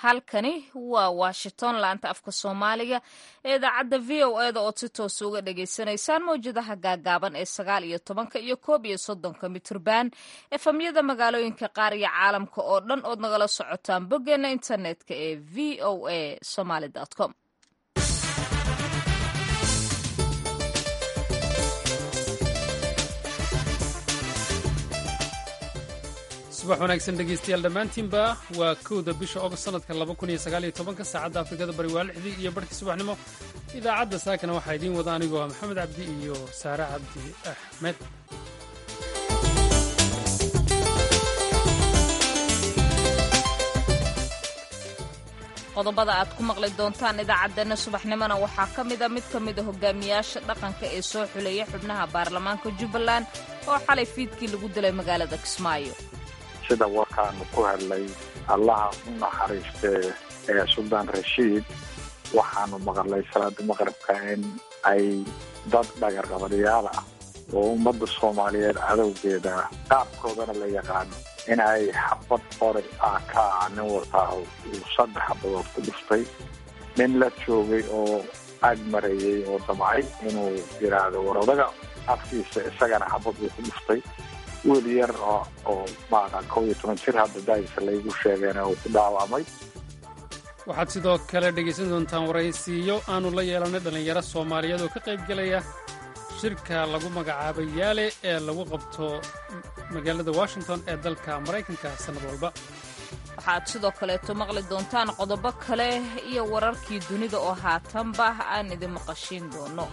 halkani waa washington laanta afka soomaaliga ee idaacadda v o e da ood si toosa uga dhagaysanaysaan mawjadaha gaagaaban ee sagaal iyo tobanka iyo koob iyo soddonka mitrban efamyada magaalooyinka qaar iyo caalamka oo dhan ood nagala socotaan boggeena internetka ee v o a somaly com subax wanaagsan dhegaystayaal dhammaantiinba waa kowda bisha ogost sanadka labakuniyosagaaliyotobanka saacadda afrikada bari waa lixdii iyo barhkii subaxnimo idaacadda saakana waxaa idiin wada anigoo maxamed cabdi iyo saare cabdi axmed qodobada aad ku maqli doontaan idaacaddeenna subaxnimona waxaa ka mida mid ka mida hogaamiyaasha dhaqanka ee soo xuleeya xubnaha baarlamaanka jubbaland oo xalay fiidkii lagu dilay magaalada kismaayo sida warkaanu ku hadlay allaha u naxariistee ee suldaan rashiid waxaanu maqalay salaada maqribka in ay dad dhagarqabadyaal ah oo ummadda soomaaliyeed cadowgeeda qaabkoodana la yaqaano in ay xabad qori ah ka ah nin wataa uu saddex xabadood ku dhuftay nin la joogay oo ag marayey oo damcay inuu yidhaahdo war odaga afkiisa isagana xabad uu ku dhuftay wiil yar oo maaqan kow iyo toban jir hadda daayisa laygu sheegeena uu ku dhaawacmay waxaad sidoo kale dhegaysan doontaan waraysiiyo aanu la yeelanay dhallinyaro soomaaliyeed oo ka qayb gelaya shirka lagu magacaabay yaale ee lagu qabto magaalada washington ee dalka maraykanka sannad walba waxaad sidoo kaleeto maqli doontaan qodobo kale iyo wararkii dunida oo haatanba aan idin maqashiin doono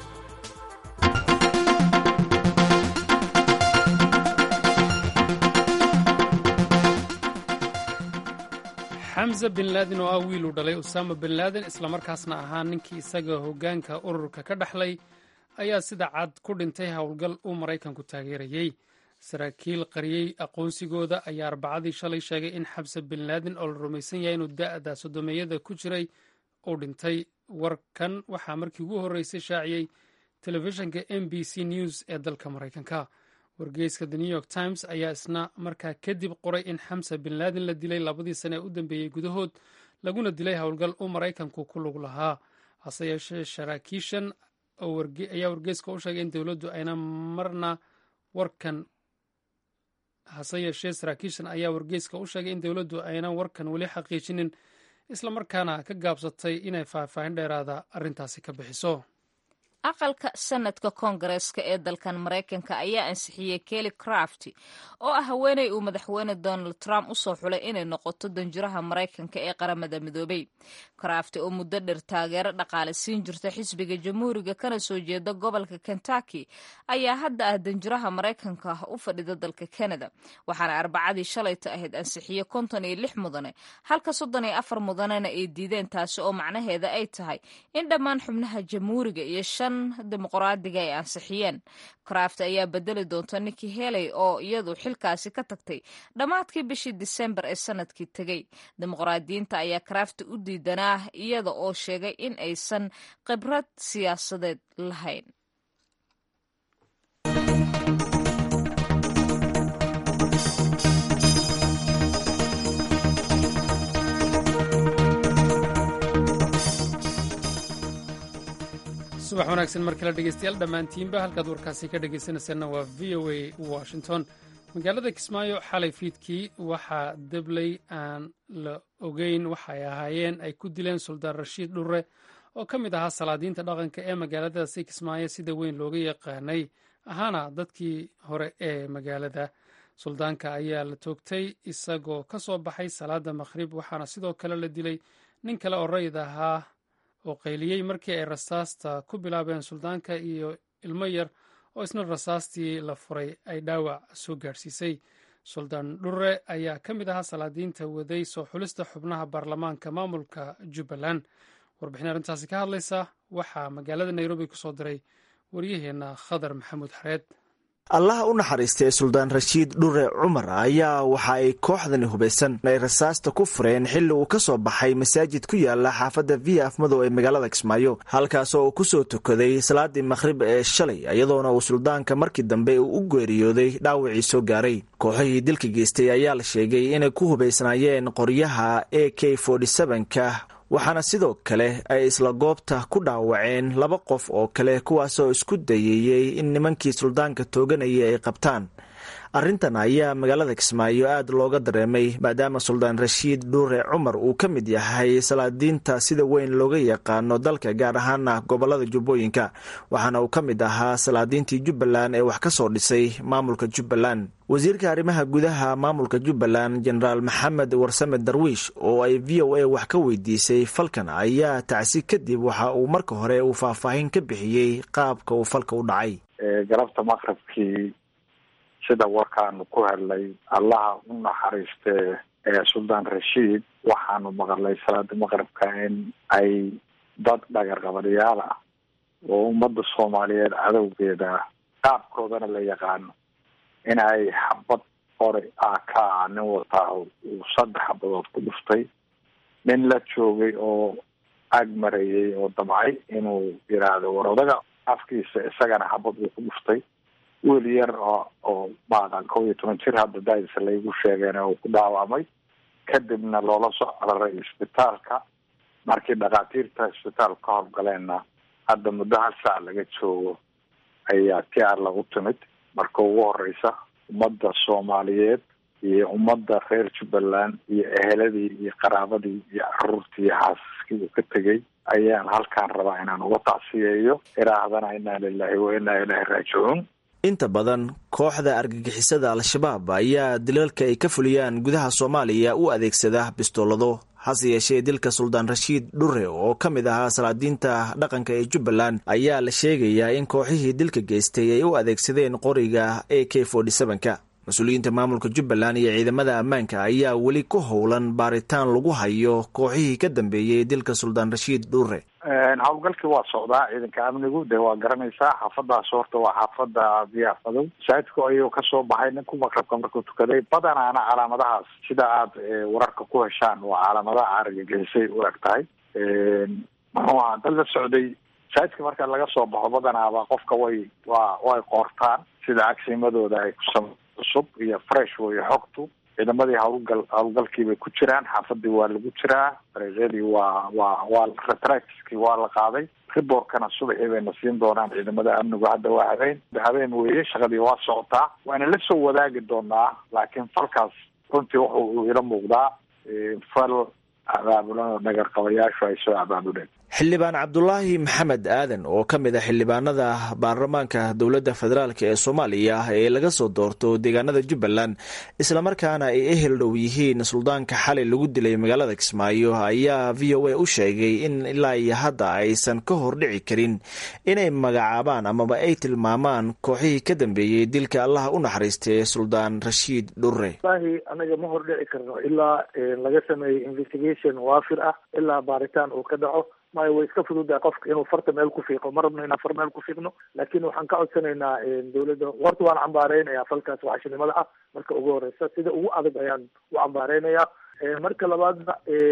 xamza bin laadin oo ah wiiluu dhalay usaama bin laadin islamarkaasna ahaa ninkii isaga hoggaanka ururka ka dhexlay ayaa sida cad ku dhintay howlgal uu maraykanku taageerayey saraakiil qariyey aqoonsigooda ayaa arbacadii shalay sheegay in xamse bin laadin oo la rumaysan yahay inuu da'da sodomeeyada ku jiray uu dhintay warkan waxaa markii ugu horreysay shaaciyey telefishinka m b c news ee dalka maraykanka wargeyska the new york times ayaa isna markaa kadib qoray in xamse bin laadin la dilay labadii sane ee u dambeeyey gudahood laguna dilay howlgal uu maraykanku ku lug lahaa hase yeeshee saraakiishan ayaa wargeyska u sheegay in dowladdu ayna marna warkan hase yeeshee saraakiishan ayaa wargeyska u sheegay in dowladdu aynan warkan weli xaqiijinin islamarkaana ka gaabsatay inay faahfaahin dheeraada arrintaasi ka bixiso aqalka sanadka koongareeska ee dalkan maraykanka ayaa ansixiyey kelly craft oo ah haweeney uu madaxweyne donald trump usoo xulay inay noqoto danjiraha maraykanka ee qaramada midoobay craft oo muddo dheer taageero dhaqaale siin jirta xisbiga jamhuuriga kana soo jeeda gobolka kentucky ayaa hadda ah danjiraha maraykanka u fadhida dalka canada waxaana arbacadii shalayta ahayd ansixiye konton iyo lix mudane halka soddon iyo afar mudanena ay diideen taasi oo macnaheeda ay tahay in dhammaan xubnaha jamhuuriga iyo shan dimuqraadiga ay ansixiyeen craft ayaa bedeli doonta nikki heley oo iyadu xilkaasi ka tagtay dhammaadkii bishii disembar ee sanadkii tegey dimuqraadiyiinta ayaa craft u diidanaa iyada oo sheegay in aysan khibrad siyaasadeed lahayn subax wanaagsan mar kale dhegeystayaal dhammaantiinba halkaad warkaasi ka dhegaysanaysaanna waa v o a washington magaalada kismaayo xalay fiidkii waxaa debley aan la ogeyn waxay ahaayeen ay ku dileen suldaan rashiid dhurre oo ka mid ahaa salaadiinta dhaqanka ee magaaladaasi kismaayo sida weyn looga yaqaanay ahaana dadkii hore ee magaalada suldaanka ayaa la toogtay isagoo ka soo baxay salaada maqhrib waxaana sidoo kale la dilay nin kale oo rayid ahaa oo qayliyey markii ay rasaasta ku bilaabeen suldaanka iyo ilmo yar oo isna rasaastii la furay ay dhaawac soo gaadhsiisay suldaan dhurre ayaa ka mid ahaa salaadiinta waday soo xulista xubnaha baarlamaanka maamulka jubbaland warbixin arrintaasi ka hadlaysa waxaa magaalada nairobi ku soo diray waryaheenna khadar maxamuud xareed allaha u naxariistay suldaan rashiid dhure cumar ayaa waxa ay kooxdani hubaysan ay rasaasta ku fureen xilli uu ka soo baxay masaajid ku yaala xaafadda via afmadow ee magaalada kismaayo halkaasoo uu kusoo tukaday salaadii makhrib ee shalay iyadoona uu suldaanka markii dambe uu u geeriyooday dhaawacii soo gaaray kooxihii dilka geystay ayaa la sheegay inay ku hubaysnaayeen qoryaha a k ka waxaana sidoo kale ay isla goobta ku dhaawaceen laba qof oo kale kuwaasoo isku dayeeyey in nimankii suldaanka tooganayay ay qabtaan arrintan ayaa magaalada kismaayo aad looga dareemay maadaama suldaan rashiid dhuure cumar uu ka mid yahay salaadiinta sida weyn looga yaqaano dalka gaar ahaana gobolada jubbooyinka waxaana uu ka mid ahaa salaadiintii jubbaland ee wax ka soo dhisay maamulka jubbaland wasiirka arrimaha gudaha maamulka jubbaland jenaraal maxamed warsame darwiish oo ay v o a wax ka weydiisay falkan ayaa tacsi kadib waxa uu marka hore uu faahfaahin ka bixiyey qaabka uu falka u dhacay galabta maqrabkii sida warkaanu ku helnay allaha u naxariistee ee suldaan rashiid waxaanu maqalnay salaada maqribka in ay dad dhagarqabadyaal ah oo ummadda soomaaliyeed cadowgeeda qaabkoodana la yaqaano in ay xabad hore ah ka ah nin wataa uu saddex xabadood ku dhuftay nin la joogay oo ag marayay oo damcay inuu yidhaahdo war odaga afkiisa isagana xabad uu ku dhuftay wiil yar oo oo maaqan kow iyo toban jir hadda daadisa laygu sheegeen uu ku dhaawamay kadibna loola soo cararay isbitaalka markii dhakhaatiirta isbitaalka ka howlgaleenna hadda muddo hal saac laga joogo ayaa ti ar lagu timid marka ugu horeysa ummadda soomaaliyeed iyo ummadda reer jubbaland iyo eheladii iyo qaraabadii iyo caruurtii iyo xaasaskii uu ka tegay ayaan halkaan rabaa inaan uga tacsiyeeyo iraahdana inaa lilahi wa inaa ilaahi raajicuun inta badan kooxda argagixisada al-shabaab ayaa dilalka ay ka fuliyaan gudaha soomaaliya u adeegsada bistoolado hase yeeshee dilka suldaan rashiid dhure oo ka mid ahaa salaadiinta dhaqanka ee jubbaland ayaa la sheegayaa in kooxihii dilka geystay ay u adeegsadeen qoriga a k ka mas-uuliyiinta maamulka jubbaland iyo ciidamada ammaanka ayaa weli ku howlan baaritaan lagu hayo kooxihii ka dambeeyey dilka suldaan rashiid dhure howlgalkii waa socdaa ciidanka amnigu dee waa garanaysaa xaafadaas horta waa xaafada diyaarfadow masaajidku ayuu kasoo baxay ninku maqrabka markuu tukaday badanaana calaamadahaas sida aad wararka ku heshaan waa calaamadaha argagixisay u eg tahay muxuu ahaa dad la socday masaajidka marka laga soo baxo badanaaba qofka way waa way qoortaan sida cagsimadooda ay kusam cusub iyo fresh wey xogtu ciidamadii howlgal howlgalkii bay ku jiraan xaafadii waa lagu jiraa dariiqyadii waa waa waa retractkii waa la qaaday riborkana subaxii bayna siin doonaan ciidamada amnigu hadda waa habeen habeen weeye shaqadii waa socotaa waana la soo wadaagi doonaa laakiin falkaas runtii wuxu uu ila muuqdaa fal abaabulan oo dhagarqabayaashu ay soo abaabuleen xildhibaan cabdulaahi maxamed aadan oo ka mid a xildhibaanada baarlamaanka dowladda federaalk ee soomaaliya ee laga soo doorto deegaanada jubbaland islamarkaana ay ehel dhow yihiin suldaanka xalay lagu dilay magaalada kismaayo ayaa v o a u sheegay in ilaa iyo hadda aysan ka hor dhici karin inay magacaabaan amaba ay tilmaamaan kooxihii ka dambeeyey dilka allaha u naxariistay suldaan rashiid dhure wallahi anaga ma hor dhici karno ilaa laga sameeyo investigation waafir ah ilaa baaritaan uu ka dhaco maayo way iska fududahay qofka inuu farta meel ku fiiqo ma rabno inaan far meel ku fiiqno laakiin waxaan ka codsanaynaa dawladda horta waan cambaareynaya falkaas waxashinimada ah marka ugu horeysa sida ugu adag ayaan u cambaareynaya marka labaadna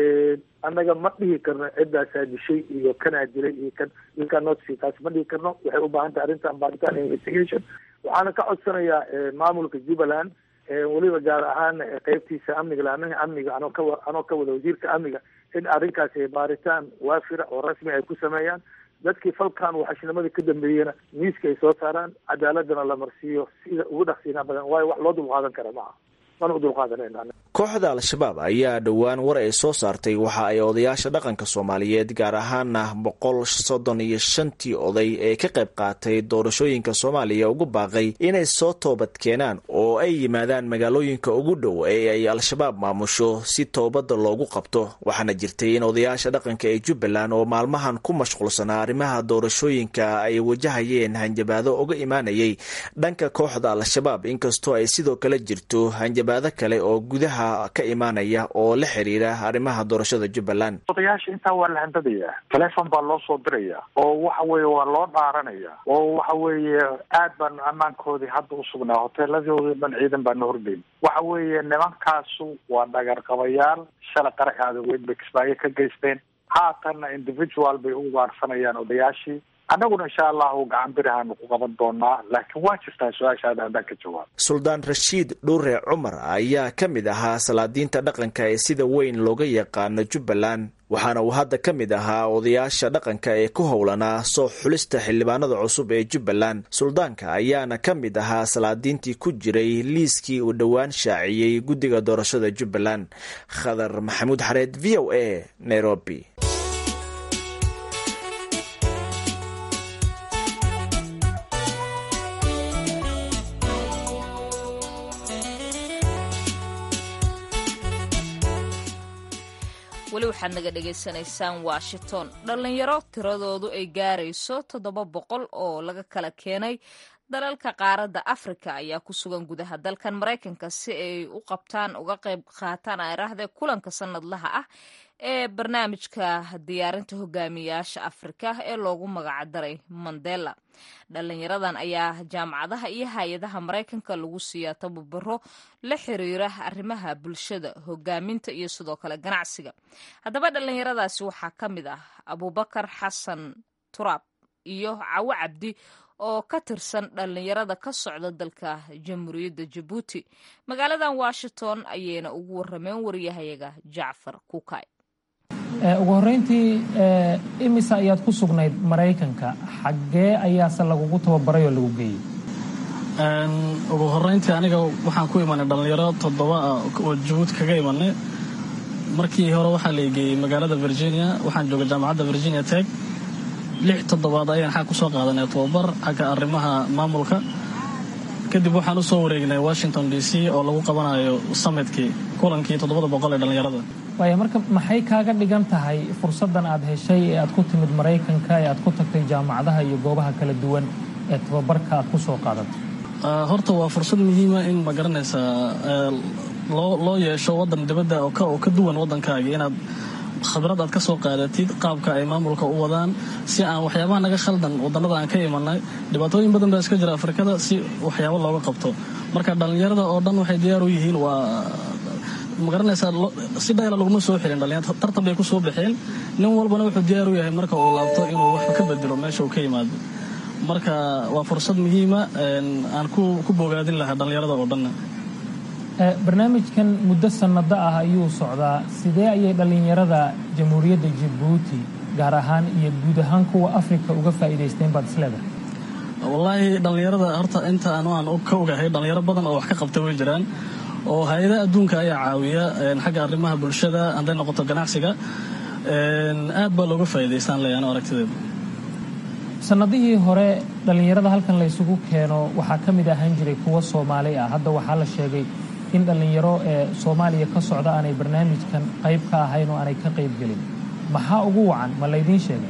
annaga ma dhihi karno ciddaasaa dishay iyo kanaa dilay iyo kan ilkaa notsi taas ma dhihi karno waxay u baahan tahay arrintan baaritaan investigation waxaana ka codsanayaa maamulka jubbaland weliba gaar ahaan qeybtiisa amniga laamaha amniga anoo ka anoo ka wada wasiirka amniga in arrinkaasi baaritaan waafira oo rasmi ay ku sameeyaan dadkii falkan waxashnimada ka dambeeyena miiska ay soo saaraan cadaaladana la marsiiyo sida ugu dhaqsiinaa badan waayo wax loo dulqaadan kara maaha mana u dulqaadanayna kooxda al-shabaab ayaa dhowaan war ay soo saartay waxa ay odayaasha dhaqanka soomaaliyeed gaar ahaana boqol soddon iyo shantii oday ee ka qayb qaatay doorashooyinka soomaaliya ugu baaqay inay soo toobad keenaan oo ay yimaadaan magaalooyinka ugu dhow ee ay al-shabaab maamusho si toobadda loogu qabto waxaana jirtay in odayaasha dhaqanka ee jubbaland oo maalmahan ku mashquulsanaa arrimaha doorashooyinka ay wajahayeen hanjabaado uga imaanayay dhanka kooxda al-shabaab inkastoo ay sidoo kale jirto hanjabaado kale oo gudaha ka imaanaya oo la xiriira arrimaha doorashada jubbaland odayaasha intaa waa la handadayaa telefon baa loo soo diraya oo waxa weeye waa loo dhaaranaya oo waxa weeye aad baan ammaankoodii hadda usugnaa hoteeladoodii dhan ciidan baa na hordayn waxa weeye nimankaasu waa dhagarqabayaal shala qarax aadaweyn bay kismaayo ka geysteen haatanna individual bay u ugaarsanayaan odayaashii annaguna insha allahu gacan birahaanu ku qaban doonaa laakiin waa jirtaa su-aashaada haddaan ka jawaab suldaan rashiid dhuure cumar ayaa ka mid ahaa salaadiinta dhaqanka ee sida weyn looga yaqaano jubbaland waxaana uu hadda ka mid ahaa odayaasha dhaqanka ee ku howlanaa soo xulista xildhibaanada cusub ee jubbaland suldaanka ayaana ka mid ahaa salaadiintii ku jiray liiskii uu dhowaan shaaciyey guddiga doorashada jubbaland khadar maxamuud xareed v o a nairobi weli waxaad naga dhagaysanaysaan washington dhallinyaro tiradoodu ay gaarayso toddoba boqol oo laga kala keenay dalalka qaaradda afrika ayaa ku sugan gudaha dalkan maraykanka si ay u qabtaan uga qayb qaataan airaahde kulanka sanadlaha ah ee barnaamijka diyaarinta hogaamiyaasha afrika ee loogu magacdaray mandela dhalinyaradan ayaa jaamacadaha iyo hay-adaha maraykanka lagu siiyaa tababaro la xiriira arrimaha bulshada hogaaminta iyo sidoo kale ganacsiga haddaba dhalinyaradaasi waxaa ka mid ah abubakar xasan turaab iyo cawo cabdi oo ka tirsan dhalinyarada ka socda dalka jamhuuriyadda jabuuti magaaladan washington ayayna ugu warameen waryahayaga jacfar kukay ugu horreyntii imisa ayaad ku sugnayd maraykanka xaggee ayaase lagugu tababaray oo lagu geeyey ugu horreyntii aniga waxaan ku imanay dhallinyaro toddoba ah oo jabuuti kaga imanay markii hore waxaa la geeyey magaalada virginia waxaan joogay jaamacadda virginia teg lix toddobaad ayaan xag ku soo qaadanay tababar xagga arrimaha maamulka kadib waxaan u soo wareegnay washington d c oo lagu qabanayo summitkii kulankii toddobada boqol ee dhallinyarada waaya marka maxay kaaga dhigan tahay fursaddan aad heshay ee aad ku timid maraykanka ee aad ku tagtay jaamacadaha iyo goobaha kala duwan ee tababarka aad ku soo qaadatay horta waa fursad muhiima in ma garanaysaa loo yeesho waddan dibadda oo ka duwan waddankaaga inaad khabrad aad ka soo qaadatid qaabka ay maamulka u wadaan si aan waxyaabaha naga khaldan wadannada aan ka imanay dhibaatooyin badan baa iska jira afrikada si waxyaabo looga qabto marka dhallinyarada oo dhan waxay diyaar u yihiin waa magaranaysaa si dhayla laguma soo xilin dhalinyarta tartan bay ku soo baxeen nin walbana wuxuu diyaar u yahay marka uu laabto inuu wax ka bedelo meesha uu ka yimaado marka waa fursad muhiima aan ku bogaadin lahaa dhallinyarada oo dhanna barnaamijkan muddo sannado ah ayuu socdaa sidee ayay dhallinyarada jamhuuriyadda jabuuti gaar ahaan iyo guud ahaan kuwa afrika uga faa'iidaysteen baad isleedahay wallaahi dhallinyarada horta inta anu aan ka ogahay dhallinyaro badan oo wax ka qabta way jiraan oo hay-adaha adduunka ayaa caawiya xagga arrimaha bulshada hadday noqoto ganacsiga aad baa looga faa'iidaystaan leeya ano aragtideeda sannadihii hore dhallinyarada halkan la ysugu keeno waxaa ka mid ahaan jiray kuwa soomaali ah hadda waxaa la sheegay in dhallinyaro ee soomaaliya ka socda aanay barnaamijkan qayb ka ahayn oo aanay ka qayb gelin maxaa ugu wacan ma laydiin sheegay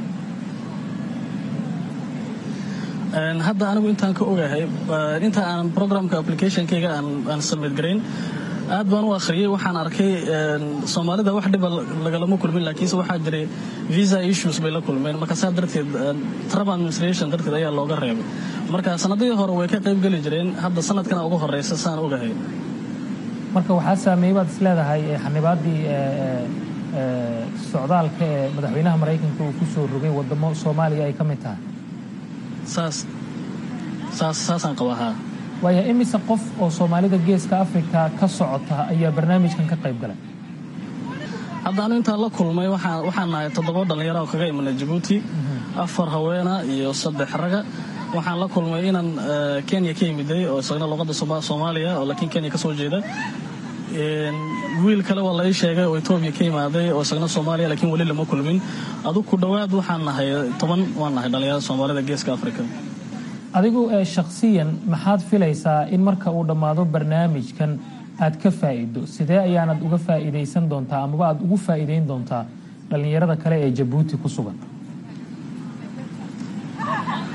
hadda anigu intaan ka ogahay inta aan programka applicationkayga aan submit garayn aad baan u akhriyey waxaan arkay soomaalida wax dhiba lagalama kulmin laakiinse waxaa jiray visa issues bay la kulmeen marka saa darteed trump administration darteed ayaa looga reebay marka sanadihii hore way ka qayb geli jireen hadda sanadkana ugu horeysa saan ogahay marka waxaa saameeyey baad is leedahay xanibaaddii socdaalka ee madaxweynaha maraykanka uu ku soo rogay waddamo soomaaliya ay ka mid tahay saas saas saasaan qabahaa waaya imise qof oo soomaalida geeska afrika ka socota ayaa barnaamijkan ka qayb galay hadda anu intaan la kulmay waxaan nahay toddoba dhallinyaro oo kaga imanay jabuuti afar haweena iyo saddex raga waxaan la kulmay inaan kenya ka yimiday oo isagna luqadda soomaaliya oo laakiin kenya ka soo jeeda wiil kale waa la ii sheegay oo etoobiya ka yimaaday oo isagna soomaaliya laakiin weli lama kulmin adug ku dhowaad waxaan nahay toban waan nahay dhallinyarada soomaalida geeska afrika adigu shakhsiyan maxaad filaysaa in marka uu dhammaado barnaamijkan aad ka faa'iido sidee ayaanad uga faa'iidaysan doontaa amaba aad ugu faa'iidayn doontaa dhallinyarada kale ee jabuuti ku sugan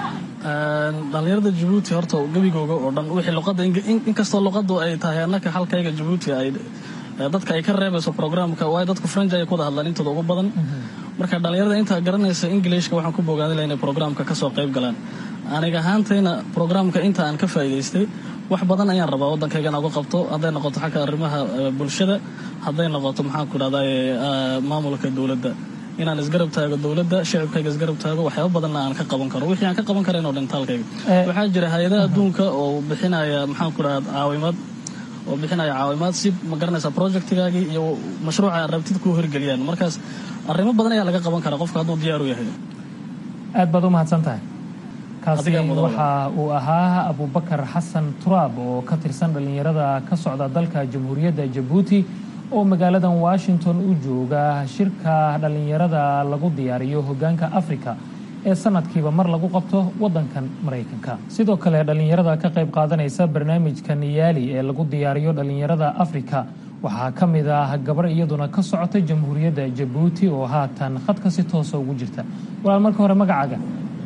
dhalinyarada jabuuti horta gebigooga oo dhan wixii luqadda inkastoo luqaddu ay tahay annaka halkayga jabuuti ay dadka ay ka reebayso programka waayo dadku french ayay ku wada hadlaan intooda ugu badan marka dhalinyarada intaa garanaysa ingilishka waxaan ku bogaadi laha inay programka kasoo qayb galaan aniga ahaantayna programka inta aan ka faa'iidaystay wax badan ayaan rabaa waddankayga inaan uga qabto hadday noqoto xagga arrimaha bulshada hadday noqoto maxaan ku dhahday maamulka dowladda inaan isgarab taago dowladda shicibkayga isgarab taago waxyaaba badanna aan ka qaban karo wixii aan ka qaban karayn oo dhintaalkayga waxaa jira hay-adaha adduunka oo bixinaya maxaan ku dhahda caawimaad oo bixinaya caawimaad si ma garanaysaa projectigaagii iyo mashruuca aad rabtid kuu hirgeliyaan markaas arrimo badan ayaa laga qaban karaa qofka hadduu diyaar u yahay aad baad u mahadsan tahay kaasi waxa uu ahaa abubakar xasan turaab oo ka tirsan dhallinyarada ka socda dalka jamhuuriyadda jabuuti oo magaaladan washington u jooga shirka dhallinyarada lagu diyaariyo hoggaanka afrika ee sanadkiiba mar lagu qabto waddankan maraykanka sidoo kale dhallinyarada ka qayb qaadanaysa barnaamijka niyaali ee lagu diyaariyo dhallinyarada afrika waxaa ka mid ah gabar iyaduna ka socota jamhuuriyadda jabuuti oo haatan khadka si toosa ugu jirta walaal marka hore magacaaga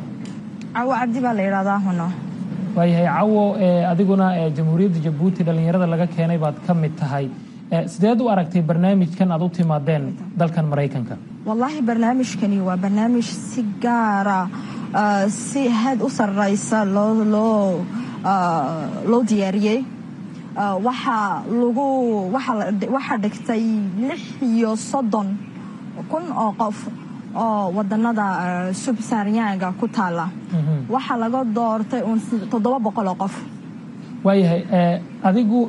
cawo cabdi baa la yidhahdaa huno waayahay cawo adiguna jamhuuriyadda jabuuti dhallinyarada laga keenay baad ka mid tahay sideed u aragtay barnaamijkan aad u timaadeen dalkan maraykanka wallaahi barnaamijkani waa barnaamij si gaara si had u sarraysa loo loo diyaariyey waxaa lagu waxaa dhigtay lix iyo soddon kun oo qof oo wadanada subsaaryaanga ku taala waxaa laga doortay uun toddoba boqol oo qof waayahay adigu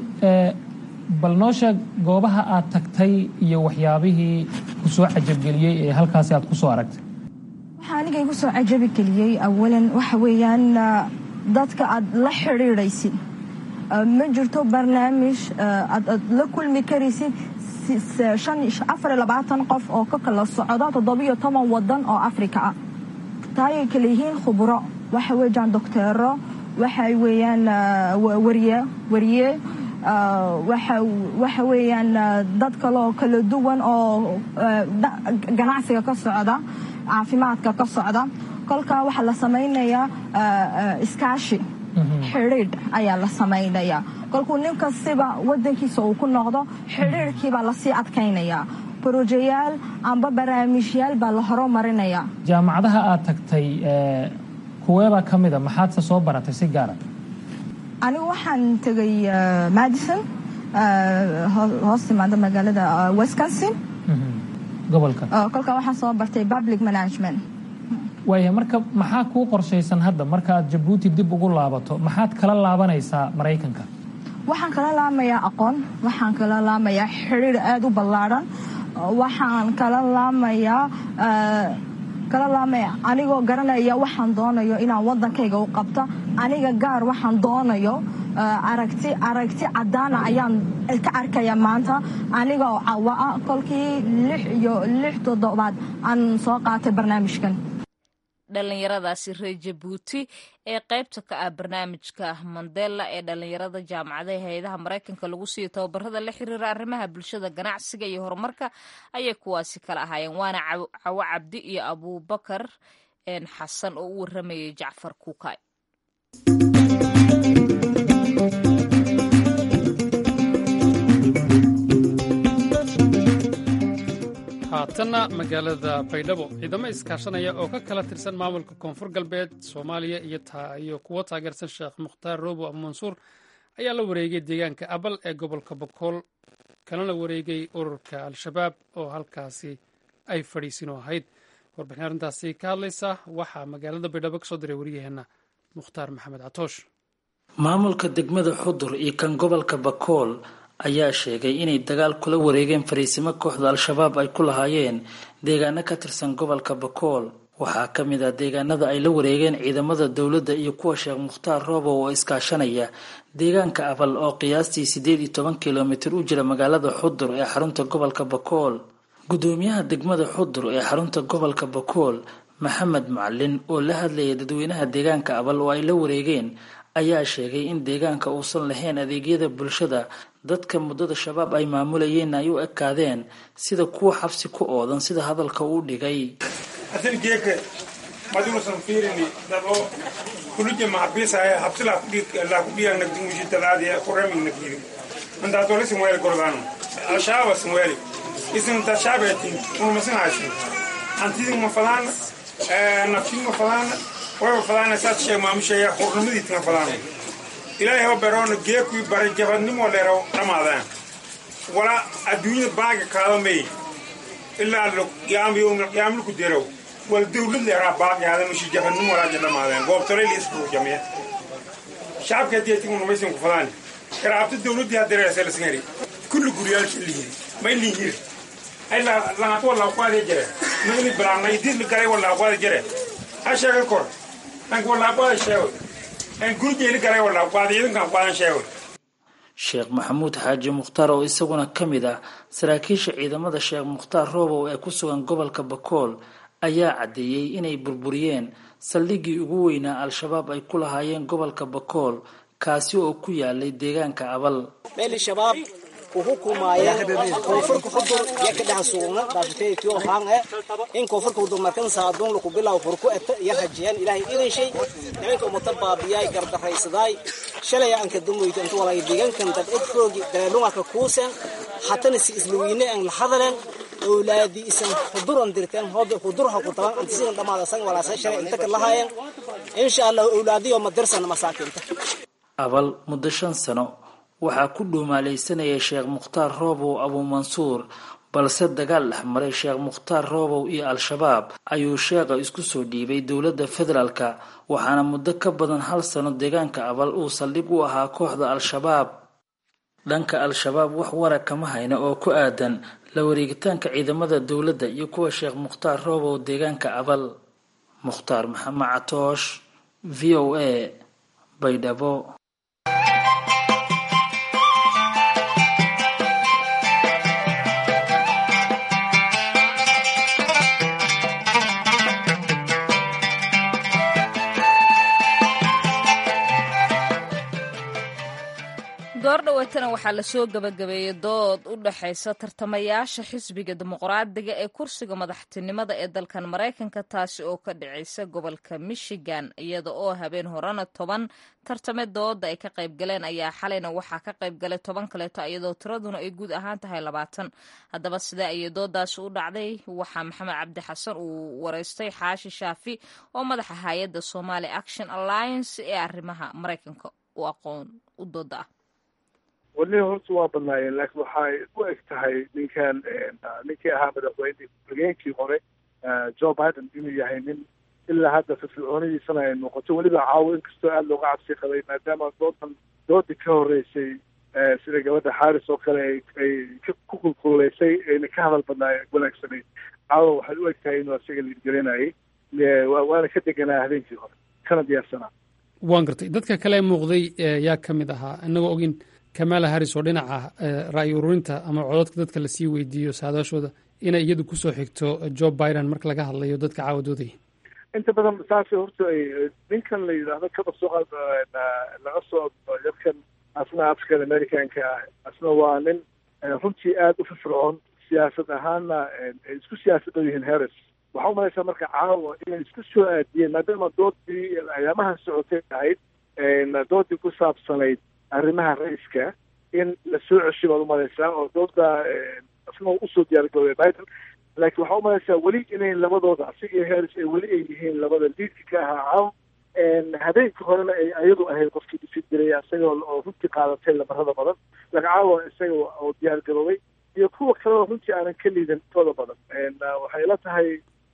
bal noo sheeg goobaha aad tagtay iyo waxyaabihii ku soo cajabgeliyey ee halkaasi aad ku soo aragtay waxaa aniga igu soo cajabi geliyey awalan waxa weeyaan dadka aad la xidhiidhaysid ma jirto barnaamij aad la kulmi karaysid afar iyo labaatan qof oo ka kala socda toddobiyo toban wadan oo afrika ah taayay kala yihiin khubro waxa weeyaan docteero waxay weeyaan wariye wariye waxa weeyaan dad kale oo kala duwan oo ganacsiga ka socda caafimaadka ka socda kolkaa waxaa la samaynayaa iskaashi xidhiidh ayaa la samaynayaa kolkuu nin kastiba wadankiisa uu ku noqdo xidhiidhkiibaa lasii adkaynayaa brojeyaal amba barnaamijyaal baa la horumarinayaa jaamacadaha aad tagtay kuweebaa ka mida maxaadse soo baratay si gaara anigu waxaan tegay madison hoos timaada magaalada wisconsin gobolka kolkaa waxaan soo bartay public management waaya marka maxaa kuu qorshaysan hadda marka aad jabuuti dib ugu laabato maxaad kala laabanaysaa maraykanka waxaan kala laamayaa aqoon waxaan kala laamayaa xidhiir aada u ballaadhan waxaan kala laamayaa kala laamaya anigoo garanaya waxaan doonayo inaan waddankayga u qabto aniga gaar waxaan doonayo aragti aragti caddaana ayaan ka arkaya maanta aniga oo cawa ah kolkii lix iyo lix toddobaad aan soo qaatay barnaamijkan dhallinyaradaasi reer jabuuti ee qaybta ka ah barnaamijka mandela ee dhallinyarada jaamacadaha hay-adaha maraykanka lagu siiyo tababarada la xiriira arrimaha bulshada ganacsiga iyo horumarka ayay kuwaasi kala ahaayeen waana cawo cabdi iyo abuubakar xasan oo u waramayay jacfar kuukay haatanna magaalada baydhabo ciidamo iskaashanaya oo ka kala tirsan maamulka koonfur galbeed soomaaliya iyo kuwo taageersan sheekh mukhtaar roobo abumansuur ayaa la wareegay deegaanka abal ee gobolka bokool kalana wareegay ururka al-shabaab oo halkaasi ay fadhiisin oo ahayd warbixin arrintaasi ka hadlaysa waxaa magaalada baydhabo kasoo diray wariyaheenna mukhtaar maxamed catoosh maamulka degmada xudur iyo kan gobolka bakool ayaa sheegay inay dagaal kula wareegeen fariisimo kooxda al-shabaab ay ku lahaayeen deegaano ka tirsan gobolka bakool waxaa ka mid ah deegaanada ay la wareegeen ciidamada dowladda iyo kuwa sheekh mukhtaar roobow oo iskaashanaya deegaanka abal oo qiyaastii siddeed iyo toban kilomitir u jira magaalada xudur ee xarunta gobolka bakool guddoomiyaha degmada xudur ee xarunta gobolka bakool maxamed macalin oo la hadlayay dadweynaha deegaanka abal oo ay la wareegeen ayaa sheegay in deegaanka uusan lahayn adeegyada bulshada dadka muddada shabaab ay maamulayeen ay u ekaadeen sida kuwa xabsi ku oodan sida hadalka uu dhigay kuluje maxabiisahay habsi laakudhiyan nagdingushitalaadi kuramig nagdiri antaatole sinweeli gordano ashaaba sinweeli isin tashaabeetin unumasin haysin antidin ma fadaana naftin ma fadaana wayba fadaana saad sheeg maamusheeya hurnimadiitin ma fadaana ilaahay ho beroona geekui bare jabadnimo leero dhamaadaan wala adduunyada baaga kaada may ilaa yaamluku derow wal dawlad leeraa baaqyaada mushi jabadnimo walaaja dhamaadeen goobtole liisku jamiya shacabka deetin unumaysin ku fadaani karaabta dawladdii hadereesa lasngari kulli guryaalki lihiri may lihiri ay langat walaaqwaade jere nagni bilaabna idid galay walaaqwaade jere ha sheega kor dhanka walaaqwaade sheego en gurjeeli galay walaaqwaade idinkan qaadan sheego sheekh maxamuud xaaji mukhtaar oo isaguna ka mid ah saraakiisha ciidamada sheekh mukhtaar roobow ee ku sugan gobolka bakool ayaa caddeeyey inay burburiyeen saldhiggii ugu weynaa al-shabaab ay ku lahaayeen gobolka bakool kaasi oo ku yaalay deegaanka abal uhukumaayeen koonfurka xudur iyo ka dhex suugna daashitaytiyo haan eh in koonfurka xudur markan saadoon laku bilaw furku eta iyo rajiyaan ilaahay idin nimanka umata baabiyaay gardarraysadaay shalay aan ka dumoyto inta walaaga deegaankan dad id foogi dareelunga kuuseen hatana si isluwiine aan la hadaleen awlaadi isan xuduran dirteen hoobe xudurha ku taban antisigan dhamaada san walaasa shalay inta ka lahaayeen insha allah awlaadiyo madirsan masaakiinta abal muddo shan sano waxaa ku dhuumaalaysanayay sheekh mukhtaar roobow abuumansuur balse dagaal dhex maray sheekh mukhtaar roobow iyo al-shabaab ayuu sheekha isku soo dhiibay dowladda federaalka waxaana muddo ka badan hal sano deegaanka abal uu saldhig u ahaa kooxda al-shabaab dhanka al-shabaab wax wara kama hayna oo ku aadan la wareegitaanka ciidamada dowladda iyo kuwa sheekh mukhtaar roobow deegaanka abal mukhtaar maxamed catoosh v o a baydhabo goordhaweetana waxaa lasoo gabagabeeyey dood u dhexaysa tartamayaasha xisbiga dimuqraadiga ee kursiga madaxtinimada ee dalkan maraykanka taasi oo ka dhacaysa gobolka michigan iyada oo habeen horena toban tartame dooda ay ka qayb galeen ayaa xalayna waxaa ka qayb galay toban kaleeto iyadoo tiraduna ay guud ahaan tahay labaatan haddaba sidee ayay doodaasi u dhacday waxaa maxamed cabdi xasan uu wareystay xaashi shaafi oo madaxa hay-adda somali action alliance ee arrimaha maraykanka u aqoon u dooda ah weli horta waa badnaayeen laakiin waxay u eg tahay ninkan ninkii ahaa madaxweyne ku-xigeenkii hore joe biden inuu yahay nin ilaa hadda firfircoonadiisana ay noqoto weliba caawo inkastoo aada looga cabsi qabay maadaama doodan doodii ka horreysay sida gabadha xaaris oo kale ay ku kulkuleysay ayna ka hadal badnaa wanaagsanayd caawa waxay u eg tahay inuu asaga liidgelinayay waana ka deganaa habeenkii hore kana diyaarsanaa waan gartay dadka kale muuqday yaa ka mid ahaa inagoo ogin kamala harris oo dhinaca ra'yi ururinta ama cododka dadka lasii weydiiyo saadaashooda inay iyadu kusoo xigto joe biden marka laga hadlayo dadka caawadoodaya inta badan saas horta ay ninkan la yidhaahdo kaba soo laga soo dadkan asna african americanka ah asna waa nin runtii aada u firfircoon siyaasad ahaanna ay isku siyaasad dhow yihiin harris waxaa umalaysaa marka caawa inay isku soo aadiyeen maadaama doodii ayaamaha socotay ahayd doodii ku saabsanayd arrimaha ra-iska in la soo ceshay baad umalaysaa oo dooda asna usoo diyaargaroobay biden laakiin waxaa umalaysaa weli inay labadooda asiga iyo harris ay weli ay yihiin labada liidka ka ahaa caaw habeenka horena ay ayadu ahayd qofkii dhisi jiray isaga oo runtii qaadatay lamarada badan laakiin caawa isaga oo diyaargaroobay iyo kuwa kaleo runtii aanan ka liidan tooda badan waxay la tahay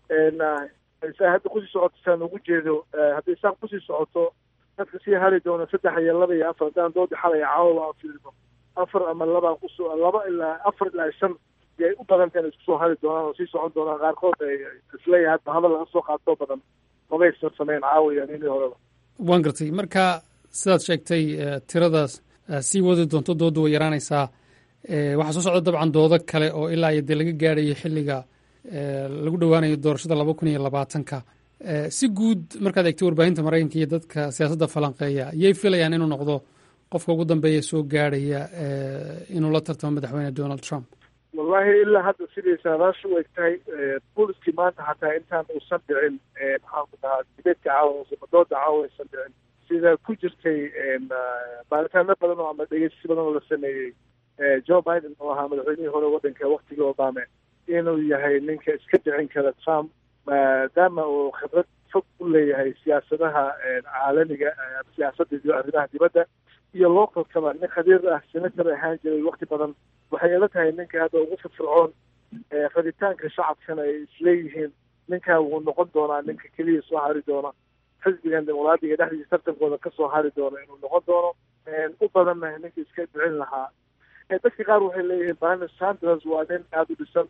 saa hadda kusii socoto saan ugu jeedo hadday saan kusii socoto dadka sii hari doona saddex iyo laba iyo afar haddaan doodi xalaya caawa aan fiirino afar ama laba kusoo laba ilaa afar ilaa shan yay u badanta inay isku soo hari doonaan oo sii socon doonaan qaarkood ay isleeyahay hadba hadal laga soo qaatoo badan mabaysan sameyn caawa iyo ninii horeba waan gartay marka sidaad sheegtay tiradaas sii wadi doonto dooda way yaraanaysaa waxaa soo socda dabcan doodo kale oo ilaa iyo dee laga gaadhayo xilliga lagu dhowaanayo doorashada laba kun iyo labaatanka si guud markaad eegtay warbaahinta maraykanka iyo dadka siyaasadda falanqeeya yay filayaan inuu noqdo qofka ugu dambeeya soo gaadhaya inuu la tartamo madaxweyne donald trump wallahi ilaa hadda siday saadaashu u eg tahay booliskii maanta xataa intaan uusan dhicin maxaan ku dhahaa dibeedka caawa dooda caawa aysan dhicin sida ku jirtay baaritaano badan oo ama dhegeysi badan oo la sameeyey joe biden oo ahaa madaxweynihii hore waddanka waktigii obame inuu yahay ninka iska dhicin kara trump maadaama uu khibrad fog u leeyahay siyaasadaha caalamiga siyaasadda iyo arrimaha dibadda iyo localkaba nin khabiir ah senator ahaan jiray wakti badan waxay ila tahay ninka hadda ugu firfircoon rabitaanka shacabkana ay isleeyihiin ninkaa wuu noqon doonaa ninka keliya soo hari doona xisbigan dimuqraadiga dhexdiisa tartankooda kasoo hari doona inuu noqon doono u badanna ninka iska dhicin lahaa dadka qaar waxay leeyihiin barni sanders waa nin aada u dhisan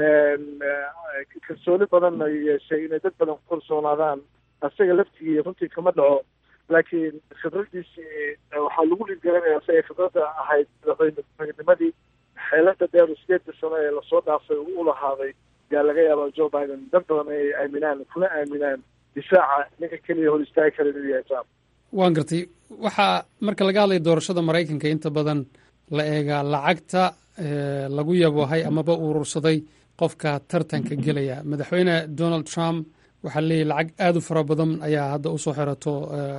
kalsooni badanna yeeshay inay dad badan ku kalsoonaadaan asaga laftigii runtii kama dhaco laakiin khibradiisii waxaa lagu dhiirgelinayaa si ay khibradda ahayd madaxweynenimadii xeelada dheer sideedda sano ee lasoo dhaafay uu u lahaaday yaa laga yaabaa joe biden dad badan ay aaminaan kuna aaminaan difaaca ninka keliya hor istaagi kara inuu yahay trump waan gartay waxaa marka laga hadlaya doorashada maraykanka inta badan la eegaa lacagta lagu yaboohay amaba urursaday qofka tartanka gelaya madaxweyne donald trump waxaa leeyahy lacag aada u fara badan ayaa hadda usoo xirato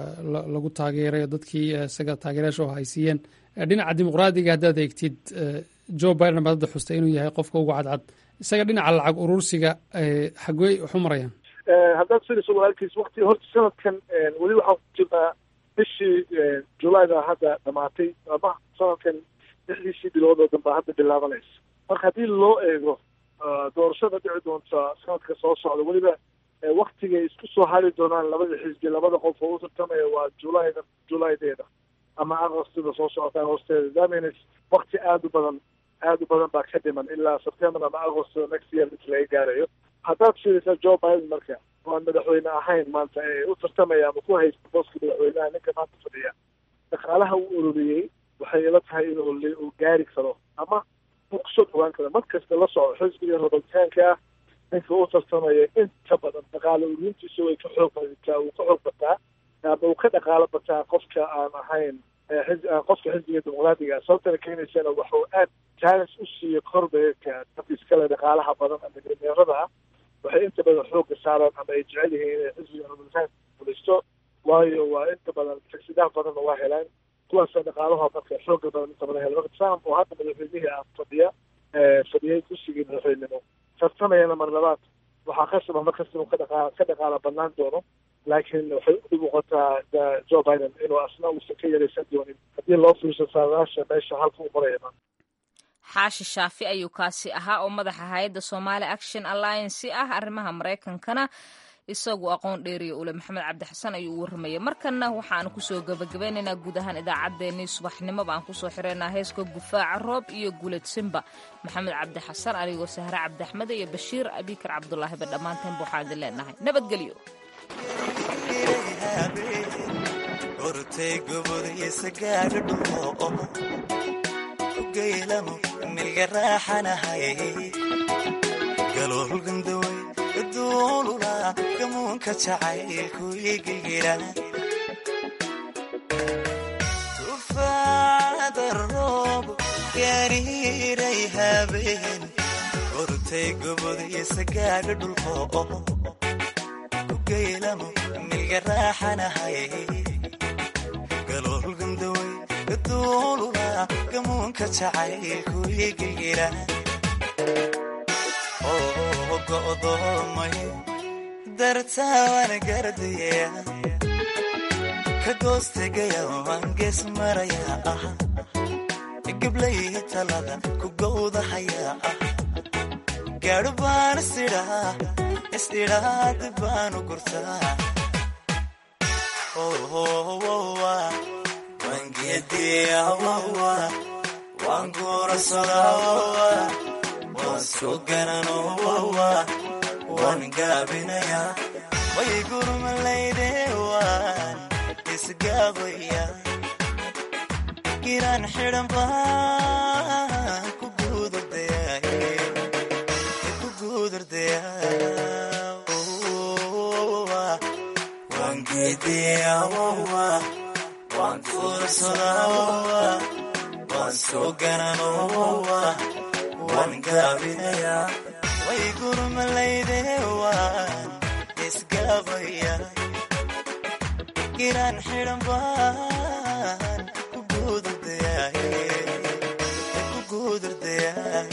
lagu taageeray dadkii isaga taageerayaasha oo haysiiyeen dhinaca dimuqraadiga haddaad eegtid joe biden baad hadda xustay inuu yahay qofka ugu cadcad isaga dhinaca lacag urursiga xagwey waxu marayaan haddaad fiiriso walaalkiis wakti horta sanadkan weli waxaan ku jirnaa bishii julayda hadda dhamaatay ama sanadkan lixdiisii bilood oo danba hadda bilaabanaysa marka haddii loo eego doorashada dhici doonta sanadka soo socda weliba waktigay isku soo hari doonaan labada xisbi labada qof oo u tartamaya waa julayda julaydeeda ama agostida soo socota agosteeda damins wakti aada u badan aada u badan baa ka dhiman ilaa september ama agost next year inta laga gaarayo haddaad fiirisaa joe biden marka waan madaxweyne ahayn maanta ee u tartamaya ama ku haysta booska madaxweynaha ninka maanta fadhiya dhaqaalaha uu ururiyey waxay ila tahay inuu uu gaari karo ama uu kusoo dhawaan karo mar kasta la soco xisbiga rabitaanka ah ninka u tartamaya inta badan dhaqaale ururintiisa way ka xoog badataa uu ka xoog bataa ama uu ka dhaqaalo bataa qofka aan ahayn qofka xisbiga dimuqraadiga sababtana keenaysana waxuu aad jaanis u siiyo korbeerka dadka iskale dhaqaalaha badan ama dameerada ah waxay inta badan xooga saaraan ama ay jecel yihiin inay xisbiga rabitaanka guulaysto waayo waa inta badan fagsidaha badanna waa helaan kuwaasa dhaqaalaha marka xooga badan inta badan hela marka trump oo hadda madaxweynihii ah fadhiya fadhiyay kursigii madaxweynenimo tartamayana mar labaad waxaa qasaba mar kasta inuu ka dhaqa ka dhaqaala banaan doono laakiin waxay u muuqataa joe biden inuu asna uusan ka yaraysan doonin haddii loo fiirso saadaasha meesha halka u maraya xaashi shaafi ayuu kaasi ahaa oo madaxa hay-adda somali action alliance ah arrimaha maraykankana isagu aqoon dheeriya ule maxamed cabdi xasan ayuu u warramayay markanna waxaanu kusoo gebagabeynaynaa guud ahaan idaacaddeenii subaxnimoba aan kusoo xireynaa heeska gufaaca roob iyo gulad simba maxamed cabdi xasan anigoo sahre cabdi axmed iyo bashiir abikar cabdulaahiba dhammaanteen waxaan idin leenahay nabadgelyo duulula gamuunka jacaylku igigira tufaada roob gariiray habeen ortay gobodiisa gaadha dhulko ugeylamo milga raaxanahay galoolgandaway duulula gamuunka jacaylku igigira go'doomay dartaawan gardaya ka goostegaya waan gees maraya ah gablay talada ku gowdahaya ah gaadhu baan isidhaa is-idhaad baanu gurtaa waan geediya waan guursadaa waan soo garanoowa waan gaabinaya way gurmalayde waan isgaabaya giraan xidhan baan ku guudurdaya waan geediya waan kuursadaa waan soo garanoowa waan waan gaabinaya way gurmalayde waan isgaabaya giraan xidhan baan ku guudurdayahay ku guudurdayahay